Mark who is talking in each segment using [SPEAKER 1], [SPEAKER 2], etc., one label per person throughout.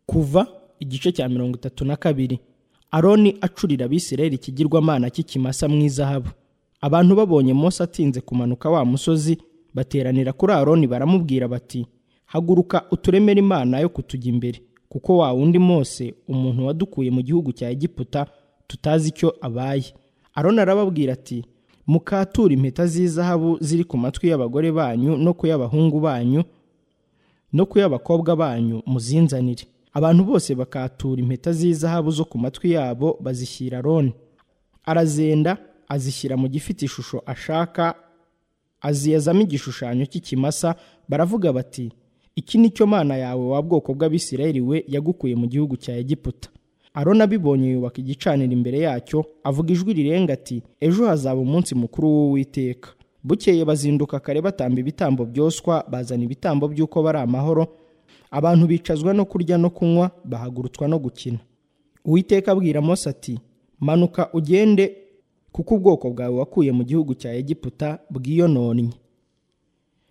[SPEAKER 1] kuva igice cya mirongo itatu na kabiri aroni acurira abisirayeli ikigirwamana cy'ikimasa mu izahabu abantu babonye Mose atinze kumanuka wa musozi bateranira kuri aroni baramubwira bati haguruka uturemere imana yo kutujya imbere kuko wa wundi Mose umuntu wadukuye mu gihugu cya egiputa tutazi icyo abaye aroni arababwira ati mukature impeta z'izahabu ziri ku matwi y'abagore banyu no ku y'abahungu banyu no ku y'abakobwa banyu muzinzanire abantu bose bakatura impeta z'izahabu zo ku matwi yabo bazishyira aroni arazenda azishyira mu gifite ishusho ashaka aziyazamo igishushanyo cy'ikimasa baravuga bati iki ni cyo mana yawe wa bwoko bw'abisirayeli we yagukuye mu gihugu cya egiputa aroni abibonye yubaka igicaniro imbere yacyo avuga ijwi rirenga ati ejo hazaba umunsi mukuru w'uwiteka bukeye bazinduka kare batamba ibitambo byoswa bazana ibitambo by'uko bari amahoro abantu bicazwa no kurya no kunywa bahagurutswa no gukina uwiteka abwira Mose ati manuka ugende kuko ubwoko bwawe wakuye mu gihugu cya egiputa bwiyononnye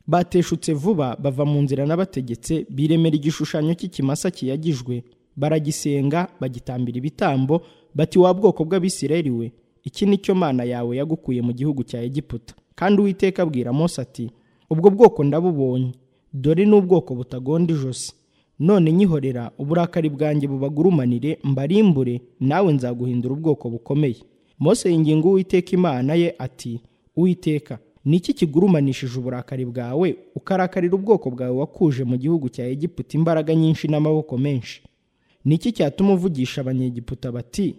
[SPEAKER 1] bateshutse vuba bava mu nzira n'abategetse biremera igishushanyo cy'ikimasa kiyagijwe baragisenga bagitambira ibitambo bati wa bwoko bw'abisirayeli we iki ni cyo mana yawe yagukuye mu gihugu cya egiputa kandi uwiteka abwira Mose ati ubwo bwoko ndabubonye dore n'ubwoko butagonda ijosi none nyihorera uburakari bwanjye bubagurumanire mbarimbure nawe nzaguhindura ubwoko bukomeye Mose yinginga uwiteka imana ye ati uwiteka ni iki kigurumanishije uburakari bwawe ukarakarira ubwoko bwawe wakuje mu gihugu cya egiputa imbaraga nyinshi n'amaboko menshi ni iki cyatuma uvugisha abanyegiputa bati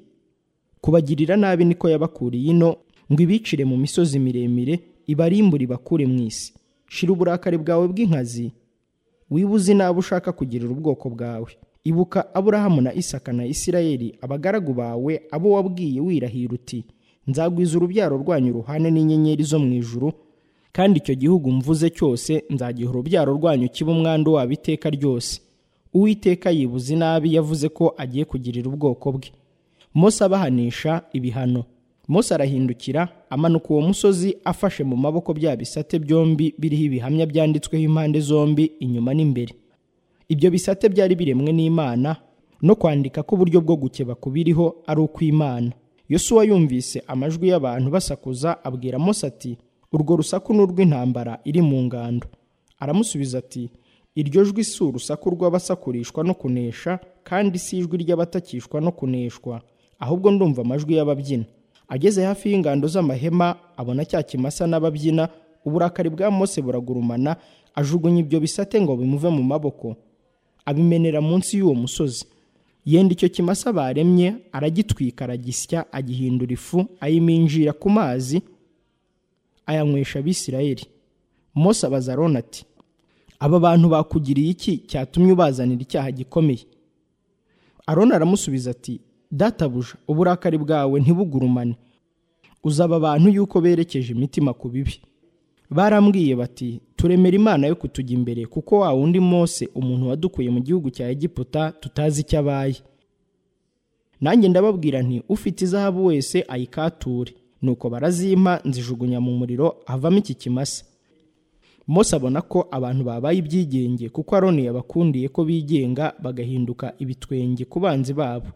[SPEAKER 1] kubagirira nabi niko yabakuriye ino ngo ibicire mu misozi miremire ibarimbure ibakure mu isi shira uburakari bwawe bw'inkazi wibuze nabi ushaka kugirira ubwoko bwawe ibuka aburahamu na isaka na isirayeli abagaragu bawe abo wabwiye wirahira uti nzagwiza urubyaro rwanyu ruhane n'inyenyeri zo mu ijuru kandi icyo gihugu mvuze cyose nzagiha urubyaro rwanyu kiba umwandu wabo iteka ryose uwiteka yibuze inabi yavuze ko agiye kugirira ubwoko bwe Mose abahanisha ibihano Mose arahindukira amanuka uwo musozi afashe mu maboko bya bisate byombi biriho ibihamya byanditsweho impande zombi inyuma n'imbere ibyo bisate byari biremwe n'imana no kwandika ko uburyo bwo gukeba kubiriho ari ukw'imana yosuwa yumvise amajwi y'abantu basakuza abwira Mose ati urwo rusaku ni urw'intambara iri mu ngando aramusubiza ati iryo jwi si urusaku rw'abasakurishwa no kunesha kandi si ijwi ry'abatakishwa no kuneshwa ahubwo ndumva amajwi y'ababyina ageze hafi y'ingando z'amahema abona cya kimasa n'ababyina uburakari bwa Mose buragurumana ajugunya ibyo bisate ngo bimuve mu maboko abimenera munsi y'uwo musozi yenda icyo kimasa baremye aragitwika aragisya agihindura ifu ayiminjira ku mazi ayanywesha abisirayeli Mose abaza aroni ati aba bantu bakugiriye iki cyatumye ubazanira icyaha gikomeye aroni aramusubiza ati databuja uburakari bwawe ntibugurumane uzaba abantu yuko berekeje imitima ku bibi barambwiye bati turemera imana yo kutujya imbere kuko wa wundi Mose umuntu wadukuye mu gihugu cya egiputa tutazi icyo abaye nanjye ndababwira nti ufite izahabu wese ayikature nuko barazimpa nzijugunya mu muriro havamo iki kimasa Mose abona ko abantu babaye ibyigenge kuko aroni yabakundiye ko bigenga bagahinduka ibitwenge ku banzi babo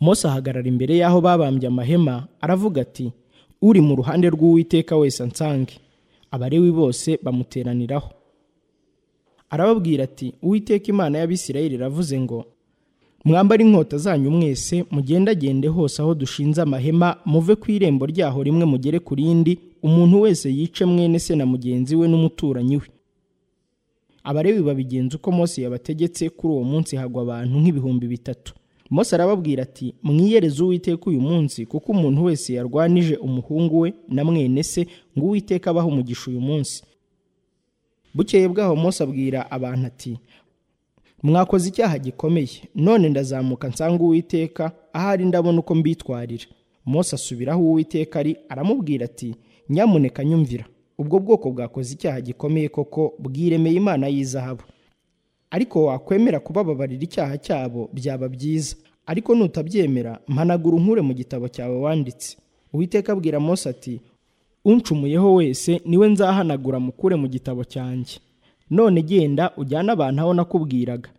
[SPEAKER 1] Mose ahagarara imbere y'aho babambye amahema aravuga ati uri mu ruhande rw'uwiteka wese ansange abarewi bose bamuteraniraho arababwira ati uwiteka imana y'abisirayeli iravuze ngo mwambare inkota zanyu mwese mugendagende hose aho dushinze amahema muve ku irembo ryaho rimwe mugere ku rindi umuntu wese yice mwene se na mugenzi we n'umuturanyi we abarewi babigenza uko Mose yabategetse kuri uwo munsi hagwa abantu nk'ibihumbi bitatu Mose arababwira ati mwiyereze uwiteka uyu munsi kuko umuntu wese yarwanije umuhungu we na mwene se ngo uwiteka abaho umugisha uyu munsi bukeye bwaho Mose abwira abantu ati mwakoze icyaha gikomeye none ndazamuka nsanga uwiteka ahari ndabona uko mbitwarira Mose asubiraho uwiteka ari aramubwira ati nyamuneka nyumvira ubwo bwoko bwakoze icyaha gikomeye koko bwiremeye imana y'izahabu ariko wakwemera kubababarira icyaha cyabo byaba byiza ariko nutabyemera mpanagura unkure mu gitabo cyawe wanditse uwiteka abwira Mose ati uncumuyeho wese niwe nzahanagura mukure mu gitabo cyanjye none genda ujyane abantu aho nakubwiraga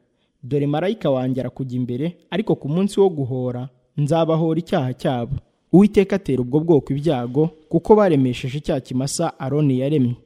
[SPEAKER 1] dore marayika wanjye arakujya imbere ariko ku munsi wo guhora nzabahora icyaha cyabo uwiteka atera ubwo bwoko ibyago kuko baremesheje icyaha kimasa aroni yaremye